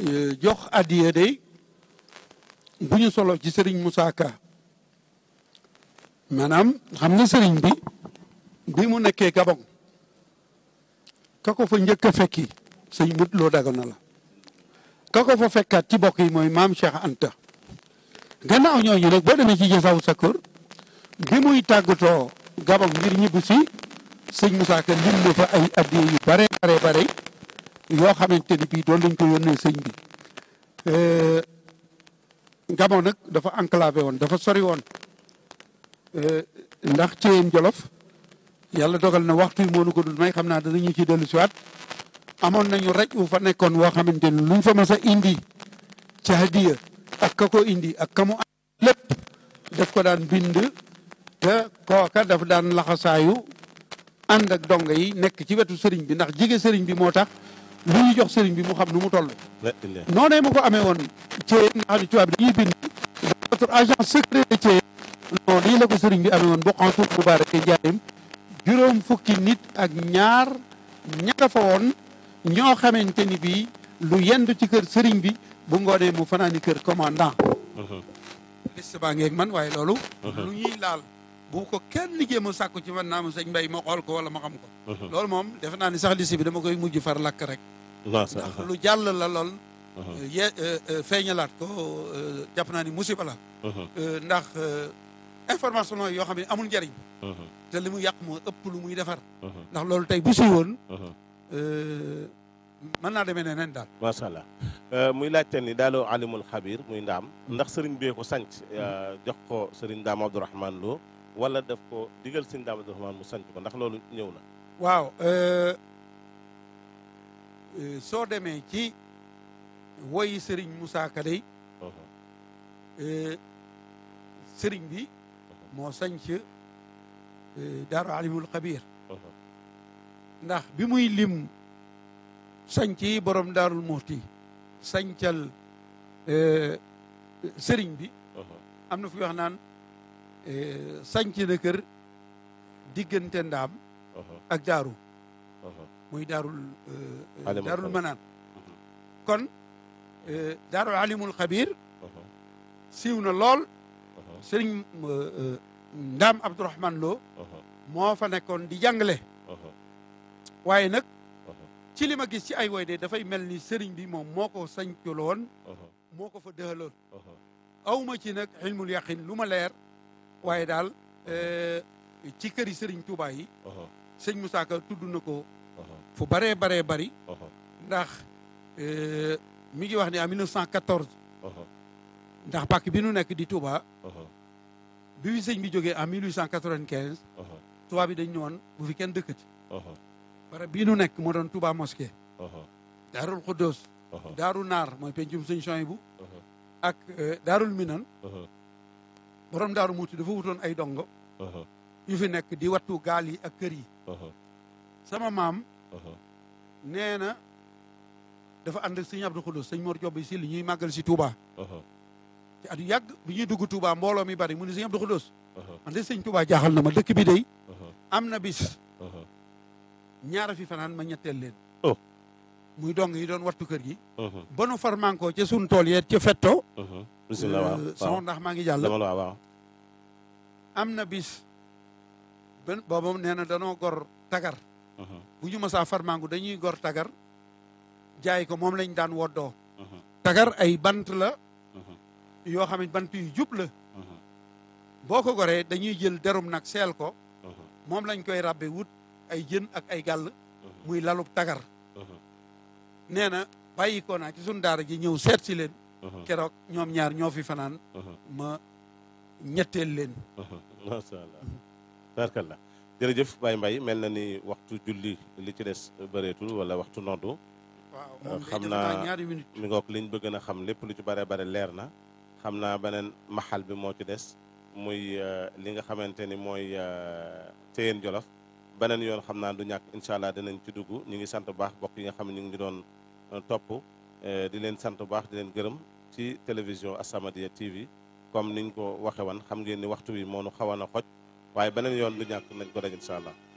jox addiya day bu ñu solo ci sëriñ Moussa Ka maanaam xam nga sëriñ bi bi mu nekkee Gabon ka ko fa njëkk a fekki sëñ mut loo dagana la ka ko fa fekkaat ci bokk yi mooy maam Cheikh Anta gannaaw ñooñu nag boo demee ci Jasaw Sakkoor bi muy tàggatoo Gabon ngir ñibbu si sëñ Moussa Ka lim na fa ay addiya yu bare bare bare yoo xamante ni bii doon lañ ko yónnee sëñ bi Gabon nag dafa enclavé woon dafa sori woon ndax ci yéen Jolof yàlla dogal na waxtu yi moo nu ko dul may xam naa danañu ci dellu siwaat amoon nañu raj wu fa nekkoon woo xamante ni luñ fa mas a indi ci hadiya ak ka ko indi ak ka mu am lépp daf ko daan bind te kooka daf daan laxasaayu ànd ak donga yi nekk ci wetu sëriñ bi ndax jige sëriñ bi moo tax lu ñu jox sëriñ bi mu xam nu mu toll noonee mu ko amee woon ci nga xam ne tubaab bi dañuy bind notre agent secret de ci non lii la ko sëriñ bi amee woon boqantul mubarak njaarim juróom fukki nit ak ñaar ña fa woon ñoo xamante ni bii lu yendu ci kër sëriñ bi bu ngoonee mu fanaani kër commandant liste baa ngeeg man waaye loolu lu ñuy laal bu ko kenn jéem a sàkku ci man naa ma sëñ mbay ma xool ko wala ma xam ko loolu moom defe naa ni sax liste bi dama koy mujj far lakk rek ndax lu jàll la lool ye feeñalaat ko jàpp naa ni musiba la ndax information yoo xam ne amul njariñ te li mu yàq moo ëpp lu muy defar ndax loolu tey bu si woon mën naa demee ne nen daal macha allah muy laajte ni daaloo alimul xabir muy ndaam ndax sëriñ bee ko sanc jox ko sëriñ daam abdourahman loo wala daf ko digal sëriñ daam abdourahman mu sanc ko ndax loolu ñëw na waaw soo demee ci woyi sëriñ Moussa Ka day sëriñ bi moo sanc daaru alimul xabir ndax bi muy lim sanc yi borom daarul muxti sancal sëriñ bi am na fu wax naan sanc na kër diggante ndaam ak daaru muy daarul daarul manaan kon daarul alimul xabir siiw na lool sëriñ ndaam abdourahman loo moo fa nekkoon di jàngale waaye nag ci li ma gis ci ay woy de dafay mel ni sëriñ bi moom moo ko sañculoon moo ko fa dëxaloon awma ci nag xilmul yaqin lu ma leer waaye daal ci këri sëriñ Touba yi sëñ Moussa Ka tudd na ko fu baree baree bari ndax mi ngi wax ne en 1914 ndax pàkk bi nu nekk di Touba bi fi sëñ bi jógee en 1895 Touba bi dañ ñëwoon bu fi kenn dëkkati barab bii nu nekk moo doon Touba mosquée daarul Xuddoos daaru naar mooy pencum sëñ Soyibu ak daarul Minan borom daaru muuti dafa wutoon ay dongo yu fi nekk di wattu gaal yi ak kër yi sama maam nee na dafa ànd ak sëñ Abdou Xuddoos sëñ Mor Job si li ñuy màggal si Touba ci at yu yàgg bi ñuy dugg Touba mbooloo mi bari mu ne sëñ Abdou Xuddoos man de sëñ Touba jaaxal na ma dëkk bi day am na bis ñaara fi fanaan ma ñetteel leen muy dong yi doon wattu kër gi ba nu far manko ca sun tool yeet ca fetto bisimilah waaw sama ndax maa ngi jàll waaw am na bis ben booba nee na danoo gor tagar bu ñu masaa far manko dañuy gor tagar jaay ko moom lañ daan woddoo tagar ay bant la yoo xam ne bant yu jub la boo ko goree dañuy jël derum nag seel ko moom lañ koy rabbe wut ay jën ak ay gàll muy lalub tagar nee na bàyyi ko naa ci suñ daara ji ñëw seet si leen keroog ñoom ñaar ñoo fi fanaan ma ñetteel leen macha allah barkallah jërëjëf Baye Mbaye mel na ni waxtu julli li ci des bëreetul wala waxtu noddu waaw moom xam day def naa ñaari minute mi ngoog liñ bëgg na xam lépp lu ci bare bare leer na xam naa beneen maxal bi moo ci des muy li nga xamante ni mooy Téyeen Jolof beneen yoon xam naa du ñàkk incha allah dinañ ci dugg ñu ngi sant bu baax bokk yi nga xam ne ñu ngi doon topp di leen sant bu baax di leen gërëm ci télévision As-Samadiyya TV comme niñ ko waxe woon xam ngeen ni waxtu wi moo nu xawoon a xoj waaye beneen yoon du ñàkk nañ ko daj incha allah